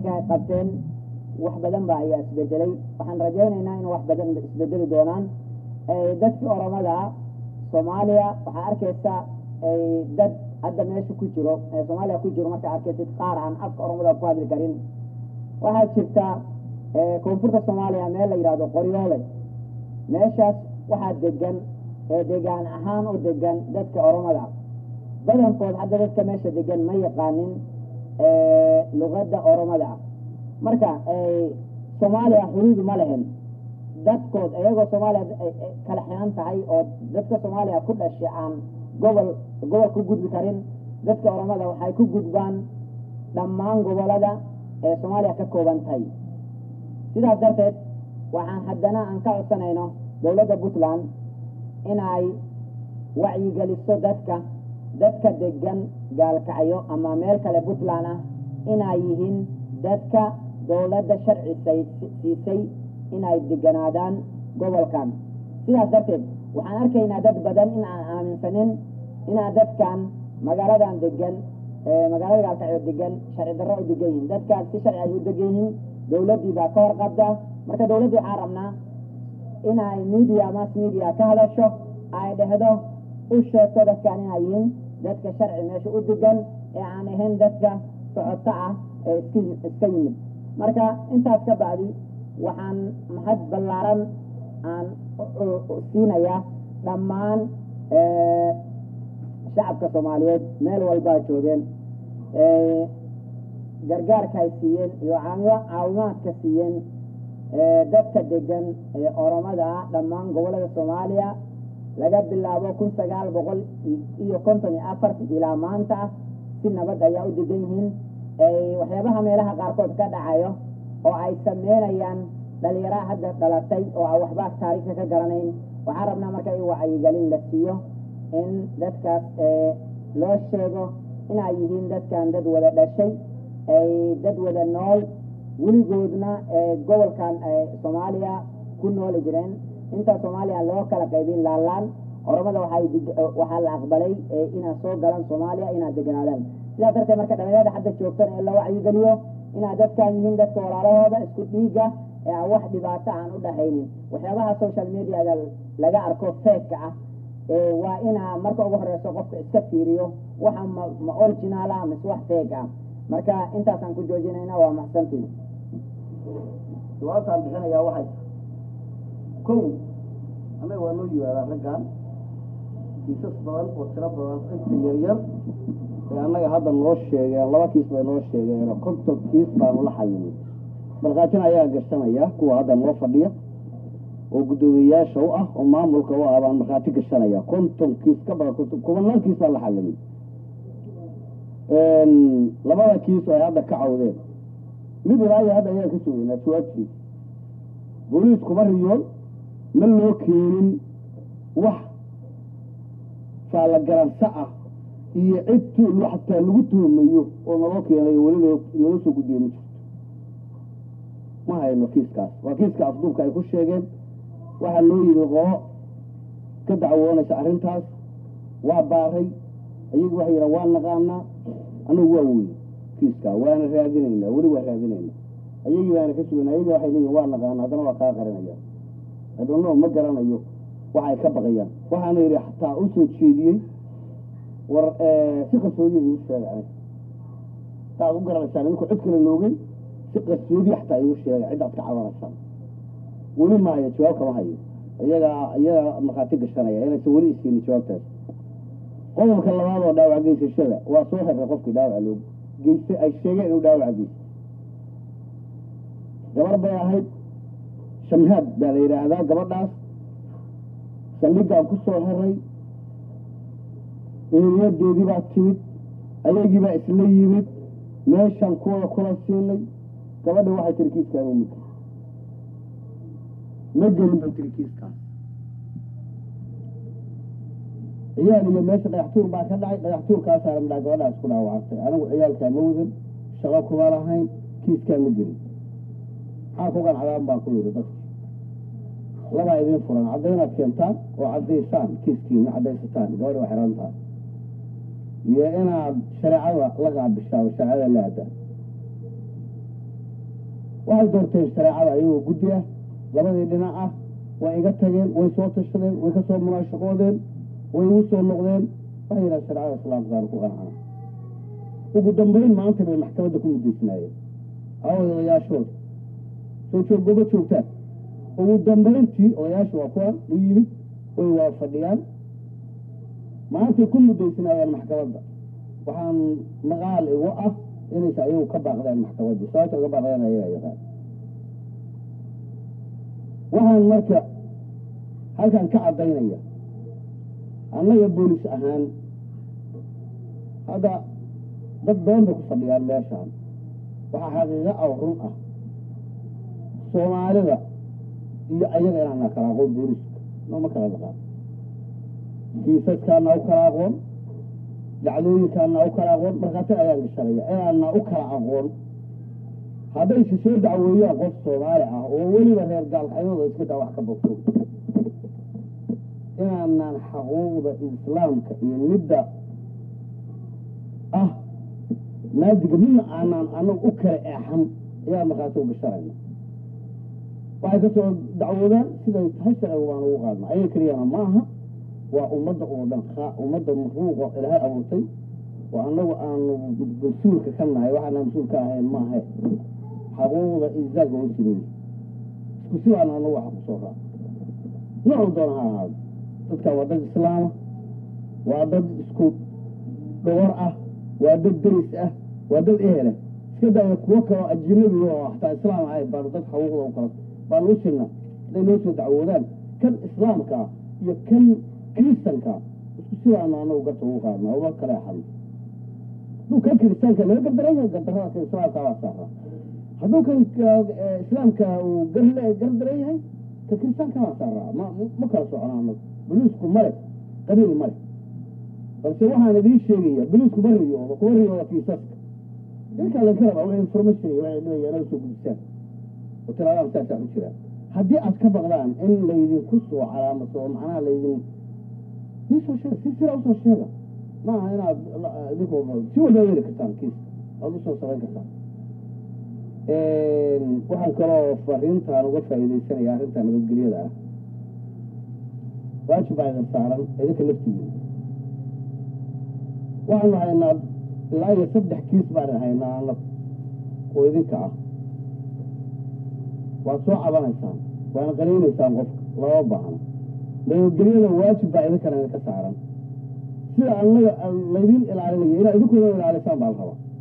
marka ay qabteen wax badan ba ayaa isbedelay waxaan rajaynaynaa in wax badan isbedeli doonaan dadkii oromada soomaaliya waxaa arkaysa dad hadda meesha ku jiro soomaaliya ku jiro markaa arkaysid qaar aan afka oromada ku hadli karin waxaa jirta koonfurta soomaaliya meel la yidhahdo qoryoole meeshaas waxaa degan degaan ahaan u degan dadka oromada badankood hadda dadka meesha degan ma yaqaanin luqadda oromada marka soomaaliya xuduud ma lehen dadkood iyagoo soomaaliya kala xiran tahay oo dadka soomaaliya ku dhashay aan gobol gobol ku gudbi karin dadka oromada waxay ku gudbaan dhammaan gobolada ee soomaaliya ka kooban tahay sidaas darteed waxaan haddana aan ka codsanayno dowladda puntland inay wacyigeliso dadka dadka degan gaalkacyo ama meel kale puntland ah inay yihiin dadka dowladda sharci siisay inay deganaadaan gobolkan sidaas darteed waxaan arkaynaa dad badan in aan aaminsanin inaa dadkan magaaladan degan magaalada gaalkacyo degan sharci darro u degan yihiin dadkaas si sharci ay u degan yihiin dowladdii baa ka warqabda marka dowladdii waxaan rabnaa inay media mass media ka hadasho ay dhehdo u sheegto dadkan inay yihiin dadka sharci meesha u degan ee aan ahayn dadka socoto ah ee iska iska yimid marka intaas ka bacdi waxaan mahad ballaaran aan siinayaa dhammaan shacabka soomaaliyeed meel walbaa joogeen gargaarka ay siiyeen iyo caawimaadka siiyeen dadka degan ee oromada ah dhammaan gobolada soomaaliya laga bilaabo kun sagaal boqol iyo konton iyo afarti ilaa maanta ah si nabad ayaa u degan yihiin waxyaabaha meelaha qaarkood ka dhacayo oo ay sameynayaan dhalinyaraha hadda dhalatay oo aan waxba taariikhka ka garanayn waxaan rabnaa marka in wacyigelin la siiyo in dadkaas loo sheego inay yihiin dadkan dad wada dhashay ay dad wada nool weligoodna gobolkan soomaaliya ku nooli jireen inta soomaaliya loo kala qaybin laalaan oromada waxaa la aqbalay inaad soo galaan soomaaliya inaad deganaadaan sidaa darteed marka dhalinyarada hadda joogtan in la wacyigeliyo inaad dadkan yihiin dadka walaalahooda isku dhiiga ee aan wax dhibaato aan u dhahaynin waxyaabaha social mediaga laga arko feeka ah waa inaa marka ugu horeyso qofka iska fiiriyo waxa ma ma original ah mise wax feeg ah marka intaasaan ku joojinayna waa maxsantiin jawaabtaan bixinayaa waxay kow annaga waa noo yimaadaa raggan kiisas badan oo tiro badan inta yaryar ee annaga hadda noo sheegeen laba kiis bay noo sheegeen oo konton kiis baanu la xalinay balqaatin ayaa gashanaya kuwa hadda noo fadhiya oo guddoomiyeyaasha u ah oo maamulka u ah baan markhaati gashanaya konton kiis ka badan konton kubanaan kiis baan la xalinay labada kiis oo ay hadda ka cawdeen mid ilaayo hadda ayaan ka sugaynaa jawaabtiisa booliis kuma riyoon ma loo keenin wax faalla garansa ah iyo cid tuul xataa lagu tuhmayo oo naloo keenayo weli noo naloo soo gudbiye ma jirto ma hayno kiiskaas waa kiiska afduubka ay ku sheegeen waxaa loo yimi qolo ka dacwoonaysa arrintaas waa baaray iyagu waxay yidhaha waa naqaanaa annagu waa weyy kiiskaa waana raadinaynaa weli waa raadinaynaa ayagii baana ka sugaynaa ayagii waxay leeyihin waa naqaanaa haddana waa kaa qarinayaan adoono ma garanayo waxa ay ka baqayaan waxaana yidhi xataa u soo jeediyey war si qarsoodiya igu sheega aniga saad u garanaysaan idinku cid kale loogay si qarsoodiya xataa igu sheega ciddaad ka cabanaysaan weli maayo jawaab kama hayo iyagaa iyagaa markhaati gashanaya inaysan weli isiinin jawaabtaas qodobka labaad oo dhaawac geysashada waa soo xirray qofkii dhaawaca loo geystay ay sheegeen inuu dhaawaca geystay gabar bay ahayd shamhaad baa la yidhaahdaa gabadhaas saldhigaan ku soo xiray eeriyadeedii baa timid ayagii baa isla yimid meeshaan kuwada kula siinay gabadha waxay tiri kiiskaan ma ma gelin bay tiri kiiskaas ciyaal iyo meesha dhagaxtuur baa ka dhacay dhagaxtuurkaasaa ramdhaa gabadhaas ku dhaawacantay anigu ciyaalkaa ma wadan shaqo kuma lahayn kiiskaa ma gelin maxaa ku qancadaan baan ku yidhi dadki labaa idiin furan caddaynaad keentaan oo caddaysaan kiiskiina caddaysataan gabadha waa xiran tahay iyo inaad shareecada la qaabishaan shareecada la aadaan waxay doorteen shareecada ayagoo guddi ah labadii dhinac ah way iga tageen way soo tashadeen way ka soo munaashaqoodeen way igu soo noqdeen waxay yidhaha shareecada islaamkaan ku qancana ugu dambayn maanta bay maxkamadda ku muddaysnaayeen away odayaashooda soo joog goba joogtaan ugu dambayntii odayaasha waa kuwan u yimid way waa fadhiyaan maantay ku muddaysnaayeen maxkamadda waxaan maqaal igu ah inaysa ayagu ka baaqdeen maxkamaddii sababta uga baaqdeen ayagaa yaqaan waxaan marka halkan ka caddaynaya annaga boolis ahaan hadda dad badan bay ku fadhiyaan meeshaan waxaa xaqiiqo ah run ah soomaalida iyo ayaga inaana kala aqoon booliska nooma kala dhaqaan kiisaskaana u kala aqoon dacdooyinkaana u kala aqoon markhaati ayaan gashanaya inaana u kala aqoon haddayse soo dacweeyaan qof soomaali ah oo weliba reer gaalkacyadooda iska daa wax ka bogto inaanaan xaquuqda islaamka iyo midda ah maadiga midna aanaan anagu u kala eexan ayaan markhaati u gashanayna waxay ka soo dacwoodaan siday tahay sharciga waan ugu qaadna ayaga keliyana ma aha waa ummadda oo dhan ummadda makhluuqa ilaahay abuurtay oo annagu aanu mas-uulka ka nahay waxaana mas-uul ka ahayn maahe xaquuqda insaaga oo simeeyey isku si baan anagu waxa ku soo raac noocuu doona ha ahaado dadkan waa dad islaama waa dad isku dhowar ah waa dad deris ah waa dad ehela iska daaya kuwo kaloo ajinabi oo hataa islaam ahay baanu dad xaquuqda u kala baanu u sirna hadday noo soo dacwoodaan kan islaamka ah iyo kan kiristanka isku sidaanu anagu garta ugu qaadna uma kale axadno hadduu kan kiristaanka laga gardaraya gardarada kan islaamka waa saaraa hadduu kan islaamka uu gardaran yahay ka kiristaanka waa saaraa ma ma kala socona anagu boliisku male qabiil male balse waxaan idiin sheegaya boliisku ma riyoodo kuma riyooda kiisaska idinkaa laga rabaa wax information iyo waxay dhibayaan naga soo gudbisaan oo tiraadaan saasaa u jiraan haddii aad ka baqdaan in laydinku soo calaamasado macnaha laydin isoo sheega si sira usoo sheega ma aha inaad idinku si walba weli kartaan kiiska aad usoo samayn kartaan waxaan kaloo fariintaan uga faa'iidaysanaya arrinta nabadgelyada ah waajib baa idin saaran idinka laftigiina waxaanu haynaa ilaa iyo saddex kiis baan haynaa anagu oo idinka ah waad soo cabanaysaan waana qanaynaysaan qofka lama baahno nabadgelyada waajib baa idinkana idinka saaran sida annaga laydin ilaalinayo inaad idinkuna ilaalisaan baa la rabaa